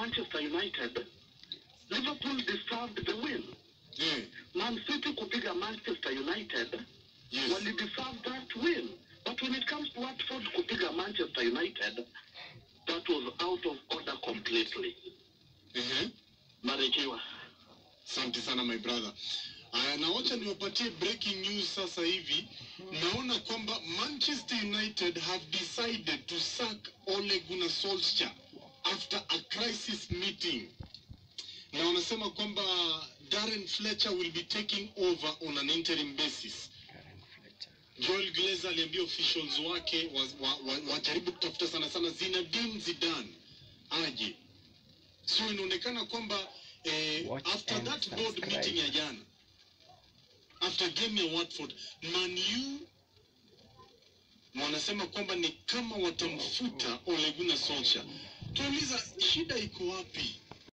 Manchester United, Liverpool deserved the win. Eh, Man City kupiga Manchester United, yes. wali deserve that win. But when it comes to Watford kupiga Manchester United, that was out of order completely. Ehe. Barikiwa. Asante sana my brother. Aya, na wacha niwapatie breaking news sasa hivi. Naona kwamba Manchester United have decided to sack Ole Gunnar Solskjaer after a crisis meeting, na wanasema kwamba Darren Fletcher will be taking over on an interim basis. Joel Glazer aliambia officials wake wajaribu wa, wa, wajaribu kutafuta sana sana Zinedine Zidane aje. So inaonekana kwamba eh, Watch after and that board subscribe. meeting ya jana after game ya Watford Man U wanasema kwamba ni kama watamfuta Ole Gunnar Solskjaer. Tuuliza shida iko wapi?